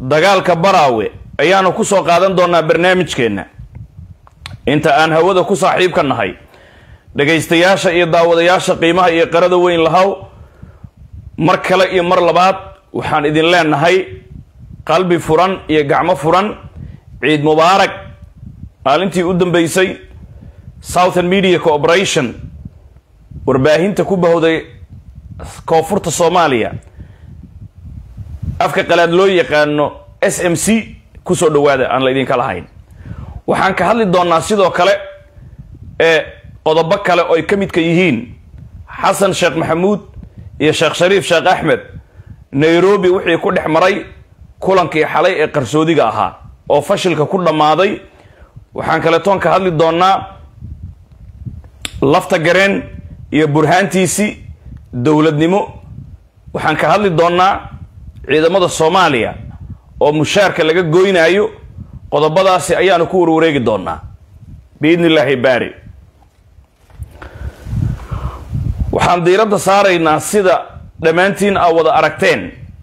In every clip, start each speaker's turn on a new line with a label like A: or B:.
A: dagaalka baraawe ayaanu ku soo qaadan doonaa barnaamijkeenna inta aan hawada ku saaxiibka nahay dhagaystayaasha iyo daawadayaasha qiimaha iyo qarada weyn lahaw mar kale iyo mar labaad waxaan idin leenahay qalbi furan iyo gacmo furan ciid mubaarak maalintii u dambeysay southern media cooperation warbaahinta ku bahowday koonfurta soomaaliya afka qalaad loo yaqaano s m c kusoo dhawaada aan la idinka lahayn waxaan ka hadli doonaa sidoo kale ee qodobo kale oo ay ka midka yihiin xasan sheekh maxamuud iyo sheekh shariif sheekh axmed nairobi wixii ku dhex maray kulankii xalay ee qarsoodiga ahaa oo fashilka ku dhammaaday waxaan kaletoon ka hadli doonaa lafta gareen iyo burhaantiisii dowladnimo waxaan ka hadli doonaa ciidamada soomaaliya oo mushaarka laga goynaayo qodobadaasi ayaanu ku warwareegi doonaa biidni illaahi baari waxaan diiradda saaraynaa sida dhammaantiin aa wada aragteen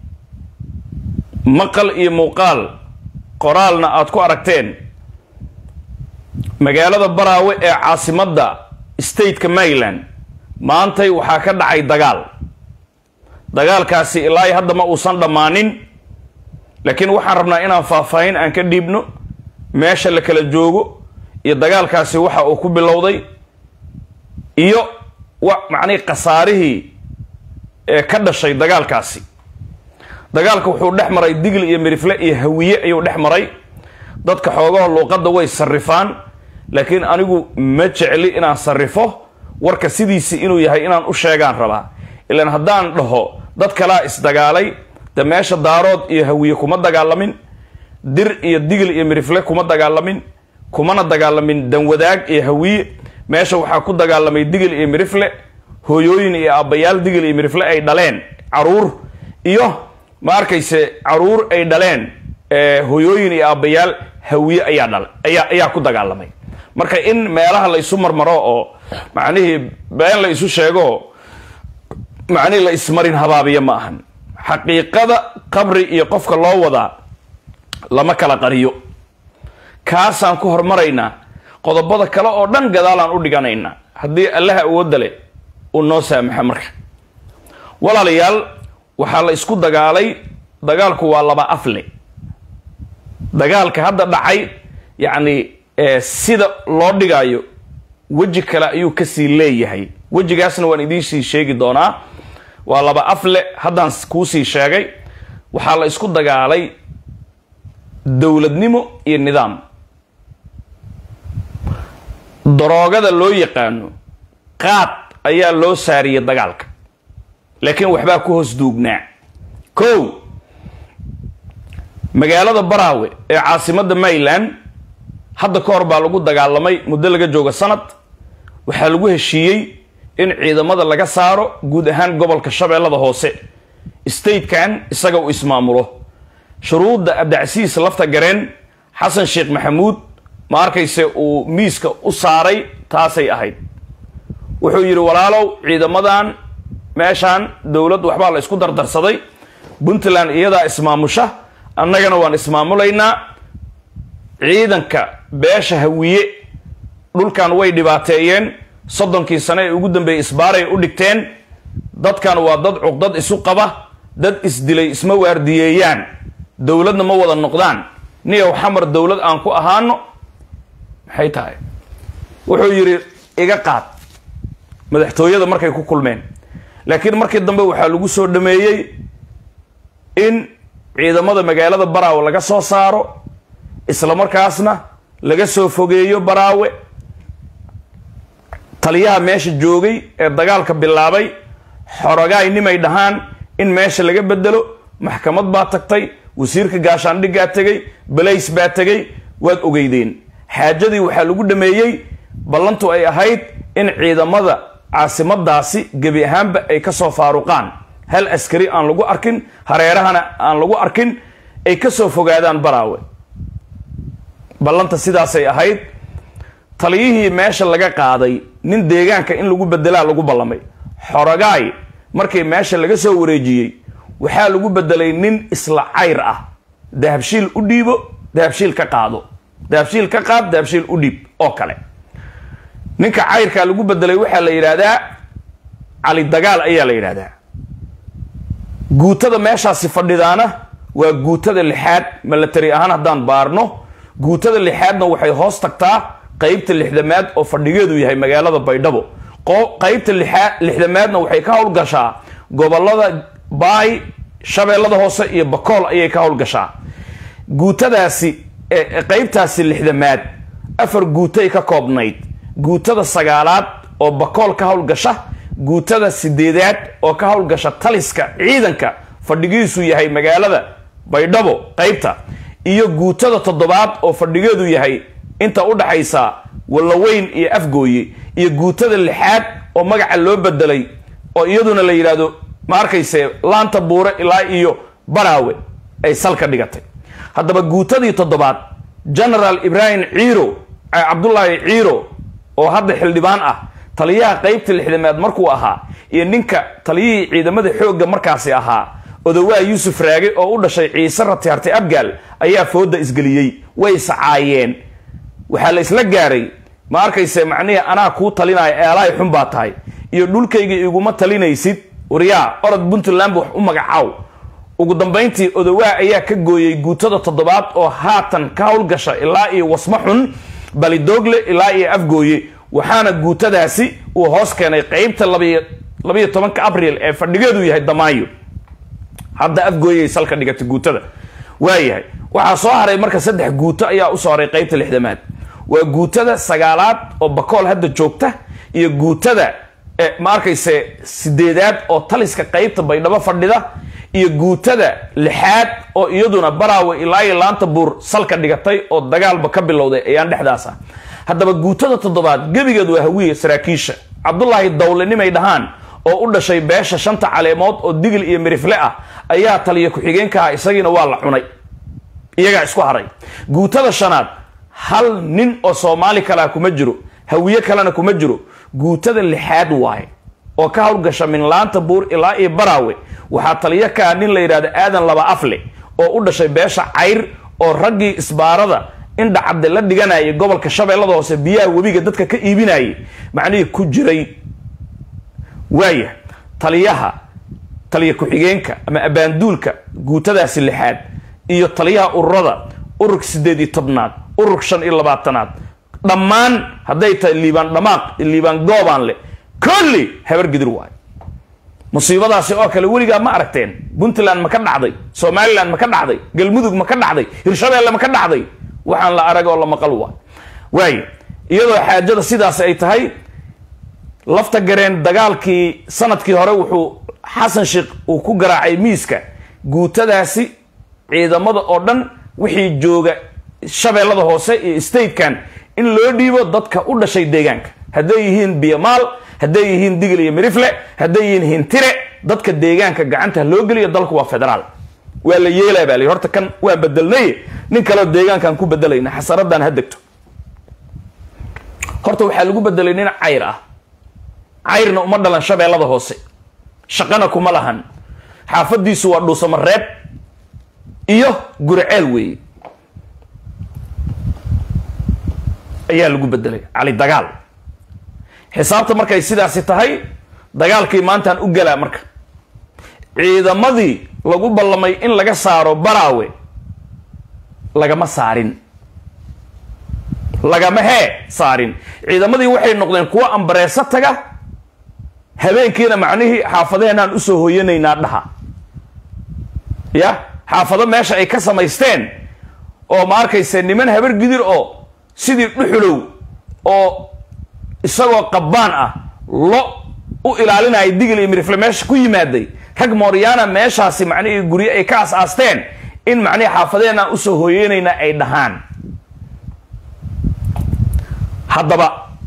A: maqal iyo muuqaal qoraalna aad ku aragteen magaalada baraawe ee caasimadda stateka maryland maantay waxaa ka dhacay dagaal dagaalkaasi ilaa hadda ma uusan dhammaanin laakiin waxaan rabnaa inaan faahfaahin aan ka dhiibno meesha la kala joogo iyo dagaalkaasi waxa uu ku bilowday iyo wa macnihi khasaarihii ee ka dhashay dagaalkaasi dagaalka wuxuu dhex maray digl iyo mirifle iyo hawiye ayuu dhex maray dadka xoogaha luuqadda way sarrifaan laakiin anigu ma jecli inaan sarrifo warka sidiisi inuu yahay inaan u sheegaan rabaa ilaan haddaan dhaho dad kalaa isdagaalay de meesha daarood iyo hawiye kuma dagaalamin dir iyo digl iyo mirifle kuma dagaalamin kumana dagaalamin danwadaag iyo hawiye meesha waxaa ku dagaalamay digl iyo mirifle hooyooyin iyo aabbayaal digl iyo mirifle ay dhaleen caruur iyo ma arkayse caruur ay dhaleen hooyooyin iyo aabbayaal hawiye ayaa dhala ayaa ayaa ku dagaalamay marka in meelaha la isu marmaro oo macnihii been la isu sheego macnihii la ismarin habaabiya ma ahan xaqiiqada qabri iyo qofka loo wadaa lama kala qariyo kaasaan ku hormaraynaa qodobada kale oo dhan gadaalaan u dhiganaynaa haddii allaha awoodda leh uu noo saamaxa marka walaalayaal waxaa la isku dagaalay dagaalku waa laba afle dagaalka hadda dhacay yacni sida loo dhigaayo weji kale ayuu kasii leeyahay wejigaasna waan idiinsii sheegi doonaa waa laba afle haddaan kuusii sheegay waxaa la isku dagaalay dowladnimo iyo nidaam daroogada loo yaqaano qaad ayaa loo saariyay dagaalka laakiin waxbaa ku hoos duugnaa kow magaalada baraawe ee caasimadda maryland hadda ka hor baa lagu dagaalamay muddo laga joogo sanad waxaa lagu heshiiyey in ciidamada laga saaro guud ahaan gobolka shabeellada hoose statekan isaga uu ismaamulo shuruudda abdicasiis lafta gareen xasan sheekh maxamuud ma arkayse uu miiska u saaray taasay ahayd wuxuu yidhi walaalow ciidamadan meeshaan dowladd waxbaa la isku dardarsaday puntland iyadaa ismaamusha annagana waan ismaamulaynaa ciidanka beesha hawiye dhulkan way dhibaateeyeen soddonkii sane ee ugu dambeeyey isbaaray u dhigteen dadkan waa dad cuqdad isu qaba dad isdilay isma waardiyeeyaan dowladna ma wada noqdaan niyow xamar dowlad aan ku ahaano maxay tahay wuxuu yidhi iga qaad madaxtooyada markay ku kulmeen laakiin markii dambe waxaa lagu soo dhameeyey in ciidamada magaalada baraawe laga soo saaro isla markaasna laga soo fogeeyo baraawe taliyaha meesha joogay ee dagaalka bilaabay xorogaay nimay dhahaan in meesha laga bedelo maxkamad baa tagtay wasiirka gaashaandhiggaa tegay balays baa tegay waad ogeydeen xaajadii waxaa lagu dhameeyey ballantu ay ahayd in ciidamada caasimadaasi gebi ahaanba ay kasoo faaruqaan hal askari aan lagu arkin hareerahana aan lagu arkin ay kasoo fogaadaan baraawe ballanta sidaasay ahayd taliyihii meesha laga qaaday nin deegaanka in lagu bedelaa lagu ballamay xorogaay markii meesha laga soo wareejiyey waxaa lagu bedelay nin isla cayr ah dahabshiil u dhiibo dahabshiil ka qaado dahabshiil ka qaad dahabshiil u dhiib oo kale ninka cayrkaa lagu bedelay waxaa la yidhaahdaa cali dagaal ayaa la yidhahdaa guutada meeshaasi fadhidaana waa guutada lixaad milatary ahaan haddaan baarno guutada lixaadna waxay hoos tagtaa qeybta lixdamaad oo fadhigeedu yahay magaalada baydhabo qeybta lixdamaadna waxay ka howlgashaa gobolada baay shabeellada hoose iyo bakool ayay ka howlgashaa guutadaasi qeybtaasi lixdamaad afar guutay ka koobnayd guutada sagaalaad oo bakool ka howlgasha guutada sideedaad oo ka howlgasha taliska ciidanka fadhigiisu yahay magaalada baydhabo qeybta iyo guutada toddobaad oo fadhigeedu yahay inta u dhaxaysa wallaweyn iyo afgooye iyo guutada lixaad oo magaca loo bedelay oo iyaduna la yidhaahdo ma arkayse laanta buure ilaa iyo baraawe ay salka dhigatay haddaba guutadii toddobaad genaraal ibraahim ciiro cabdullaahi ciiro oo hadda xildhibaan ah taliyaha qeybta lixdamaad markuu ahaa iyo ninka taliyihii ciidamada xoogga markaasi ahaa odowaa yuusuf raage oo u dhashay ciise ratiharti abgaal ayaa fooda isgeliyey way sacaayeen waxaa la isla gaaray ma arkayse macnihii anaa kuu talinaya eelaay xun baa tahay iyo dhulkayga iguma talinaysid waryaa orod puntland wax u magacaaw ugu dambayntii odowaa ayaa ka gooyey guutada toddobaad oo haatan ka howlgasha ilaa iyo wasmo xun balidoogle ilaa iyo afgooye waxaana guutadaasi uu hoos keenay qeybta labayo tobanka abriil ee fadhigeedu yahay damaayo hadda afgooyay salka dhigatay guutada waayahay waxaa soo haray marka saddex guuto ayaa usoo haray qeybta lixdamaad waa guutada sagaalaad oo bakool hadda joogta iyo guutada ma arkayse sideedaad oo taliska qeybta baydhabo fadhida iyo guutada lixaad oo iyaduna baraawe ilaa iyo laanta buur salka dhigatay oo dagaalba ka bilowday ayaan dhexdaas ah haddaba guutada toddobaad gebigeed waa hawiye saraakiisha cabdulaahi dawle nimay dhahaan oo u dhashay beesha shanta caleemood oo digil iyo mirifle ah ayaa taliya ku-xigeenka ah isagiina waa la cunay iyagaa isku haray guutada shanaad hal nin oo soomaali kalea kuma jiro hawiye kalena kuma jiro guutada lixaad waaye oo ka howlgasha min laanta buur ilaa iyo baraawe waxaa taliyo ka ah nin la yidhahdo aadan laba afle oo u dhashay beesha cayr oo raggii isbaarada indha cabde la dhiganayay gobolka shabeellada hoose biyaha webiga dadka ka iibinayay macnihii ku jiray waaya taliyaha taliya ku-xigeenka ama abaanduulka guutadaasi lixaad iyo taliyaha ururada ururka siddeed iyo tobnaad ururka shan iyo labaatanaad dhammaan hadday tahay liibaan dhamaaq liibaan goobaan leh kolli habar gidir waayo musiibadaasi oo kale weligaa ma aragteen puntland ma ka dhacday somalilan ma ka dhacday galmudug ma ka dhacday hirshabeelle ma ka dhacday waxaan la arag oo la maqal waa waayo iyadoo xaajada sidaas ay tahay lafta gareen dagaalkii sanadkii hore wuxuu xasan sheekh uu ku garaacay miiska guutadaasi ciidamada oo dhan wixii jooga shabeellada hoose iyo statekan in loo dhiibo dadka u dhashay deegaanka hadday yihiin biyamaal hadday yihiin digil iyo mirifle hadday yihiin hintire dadka deegaanka gacanta loo geliyo dalku waa federaal waa la yeelaa baa la horta kan waan bedelnay nin kaleo deegaankaan ku bedelayna xasaradan ha degto horta waxaa lagu bedelay nin cayr ah cayrna uma dhalan shabeellada hoose shaqana kuma lahan xaafadiisu waa dhuusamareeb iyo guriceel weeye ayaa lagu bedelay cali dagaal xisaabta markay sidaasi tahay dagaalkii maantaan u galaa marka ciidamadii lagu ballamay in laga saaro baraawe lagama saarin lagama hee saarin ciidamadii waxay noqdeen kuwo ambareeso taga habeenkiina macnihii xaafadaheenaan usoo hoyanaynaa dhaha ya xaafado meesha ay ka samaysteen oo ma arkayse niman habar gidir oo sidii dhuxulow oo isagoo qabbaan ah lo u ilaalinaya digil iyo mirifle meesha ku yimaaday rag mooryaana meeshaasi macnihii guryo ay ka as-aasteen in macnihii xaafadeenaan usoo hooyeynayna ay dhahaan haddaba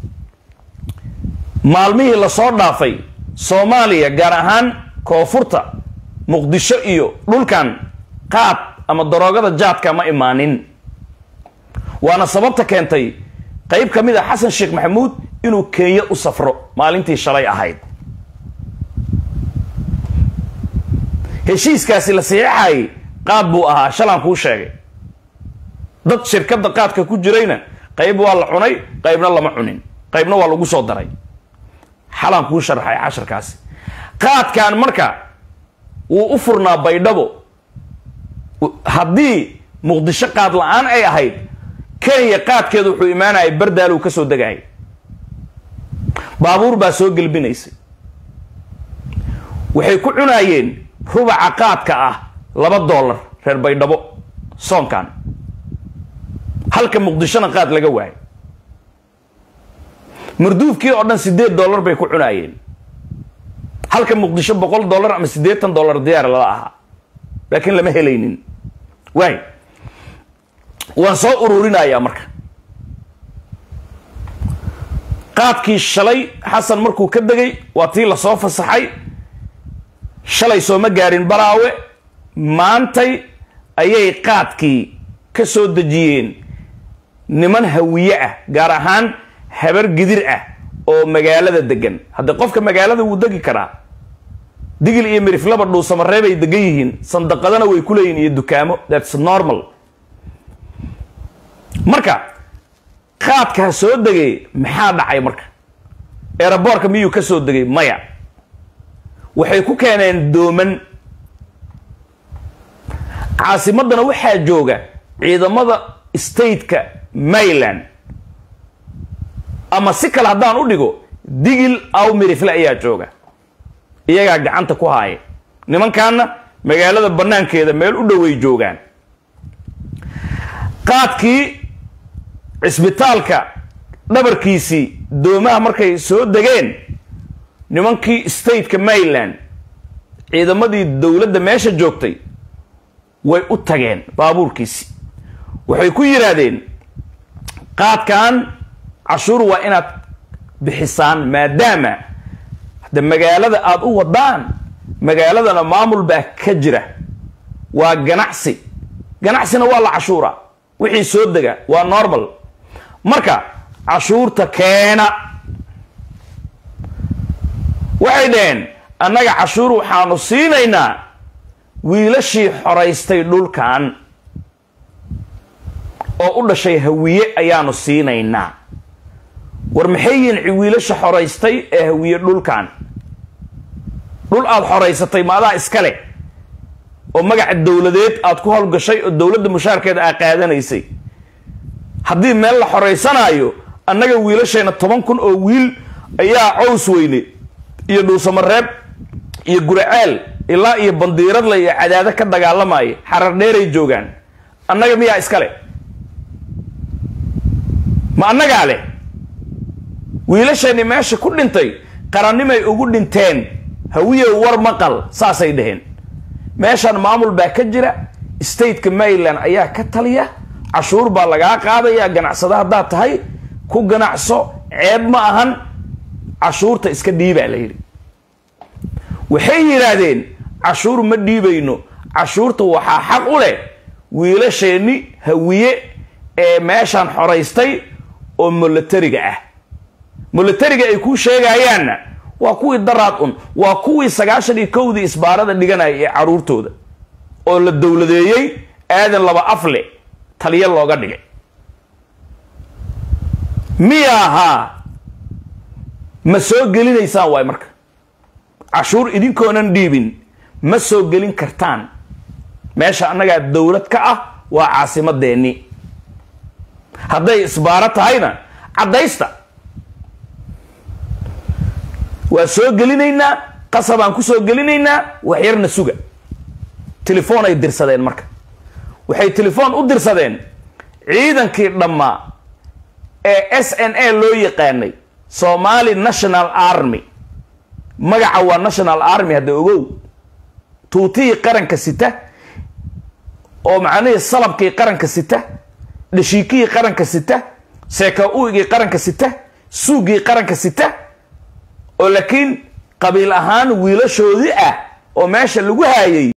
A: maalmihii lasoo dhaafay soomaaliya gaar ahaan koonfurta muqdisho iyo dhulkan qaad ama daroogada jaadka ma imaanin waana sababta keentay qayb ka mid a xasan sheekh maxamuud inuu kenya u safro maalintii shalay ahayd heshiiskaasi la saxiixayay qaad buu ahaa shalaan kuu sheegay dad shirkadda qaadka ku jirayna qayb waa la cunay qaybna lama cunin qaybna waa lagu soo daray xalaan kuu sharaxay casharkaasi qaadkan marka wuu u furnaa baydhabo haddii muqdisho qaad la-aan ay ahayd kenya qaadkeedu wuxuu imaanayay bardaaluu ka soo degayay baabuur baa soo gelbinaysay waxay ku cunaayeen rubaca qaadka ah laba dollar reer baydhabo soonkan halka muqdishona qaad laga waayo marduufkii oo dhan siddeed dollar bay ku cunaayeen halka muqdisho boqol dollar ama siddeetan dollar diyaar lala ahaa laakiin lama helaynin waay waan soo ururinayaa marka qaadkii shalay xasan markuu ka degay waa tii lasoo fasaxay shalay sooma gaarin baraawe maantay ayay qaadkii ka soo dejiyeen niman hawiye ah gaar ahaan habar gidir ah oo magaalada degan haddii qofka magaalada wuu degi karaa digil iyo miriflaba dhuusamareebay degan yihiin sandaqadana way ku leeyihin iyo dukaamo thats normal marka qaadkaa soo degay maxaa dhacay marka eeraboorka miyuu ka soo degay maya waxay ku keeneen dooman caasimadana waxaa jooga ciidamada stateka mayland ama si kale haddaan u dhigo digil aw mirifle ayaa jooga iyagaa gacanta ku haaya nimankaana magaalada bannaankeeda meel u dhoway joogaan qaadkii cisbitaalka dhabarkiisii doomaha markay soo degeen nimankii stateka mayland ciidamadii dowladda meesha joogtay way u tageen baabuurkiisi waxay ku yidhaahdeen qaadkan cashuur waa inaad bixisaan maadaama hadde magaalada aada u wadaan magaaladana maamul baa ka jira waa ganacsi ganacsina waa la cashuura wixii soo dega waa normal marka cashuurta keena waxay dhaheen annaga cashuur waxaanu siinaynaa wiilashii xoraystay dhulkan oo u dhashay hawiye ayaanu siinaynaa war maxay yihiin wiilasha xoraystay ee hawiye dhulkan dhul aada xoraysatay maadaa iskale oo magaca dowladeed aada ku howlgashay oo dowladda mushaarkeeda aa qaadanaysay haddii meel la xoraysanaayo annaga wiilasheena toban kun oo wiil ayaa cows weyne iyo dhuusamareeb iyo guraceel ilaa iyo bandiiradle iyo cadaado ka dagaalamaya xarar dheeray joogaan annaga miyaa iskale ma annagaa leh wiilasheeni meesha ku dhintay qarannimay ugu dhinteen hawiye war maqal saasay dhaheen meeshaan maamul baa ka jira stateka maryland ayaa ka taliya cashuur baa lagaa qaadaya ganacsada haddaad tahay ku ganacso ceeb ma ahan cashuurta iska dhiibaa la yidhi waxay yidhaahdeen cashuur ma dhiibayno cashuurta waxaa xaq u leh wiilasheenni hawiye ee meeshaan xoraystay oo molatariga ah molatariga ay kuu sheegayaanna waa kuwii daraad un waa kuwii sagaashan iyo kowdii isbaarada dhiganaya ee caruurtooda oo la dowladeeyey aadan laba afle taliyo looga dhigay miyaahaa ma soo gelinaysaan waay marka cashuur idinkoonan dhiibin ma soo gelin kartaan meesha annagaa dowlad ka ah waa caasimadeenni hadday isbaaro tahayna caddaysta waa soo gelinaynaa qasabaan ku soo gelinaynaa waxyarna suga telefoon ay dirsadeen marka waxay telefoon u dirsadeen ciidankii dhammaa ee s n a loo yaqaanay somali national army magaca waa national army hadda ogow tuutihii qaranka sita oo macnihii salabkii qaranka sita dhashiikihii qaranka sita seeka-uigii qaranka sita suugii qaranka sita oo laakiin qabiil ahaan wiilashoodii ah oo meesha lagu haayay